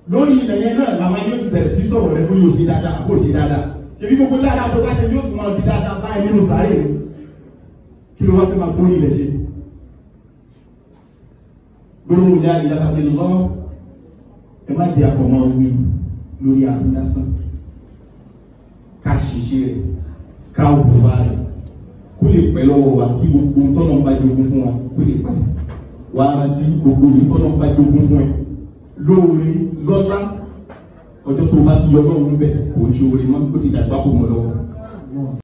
lórí ilẹ̀ yẹn náà làwọn yóò ti bẹ̀rẹ̀ sí sọ̀rọ̀ rẹ bóyá o ṣe dáadáa àbó o ṣe dáadáa ṣèbí gbogbo dáadáa tó bá ṣe yóò tún máa di dáadáa báyìí nínú sáré ni kí ló wá fẹ́ máa gbórí ilẹ̀ ṣe gbólóhùn ní àdìyà tàbí lọ ẹ má di àkọ́mọ́ wí lórí àmì lásán ká ṣiṣẹ́ rẹ̀ ká òwúwa rẹ̀ kó lè pẹ́ lọ́wọ́ wa kí gbogbo tọ́nà ń bá jogún fún wa kó lè pẹ́ wà á rántí gbogbo yìí tọ́nà ń bá jogún fún ẹ lóore lọ́lá ọjọ́ tó bá ti yọ lọ́run bẹ̀ kò ń ṣe oore mọ́ ó ti dàgbà kó mọ́ lọ́wọ́.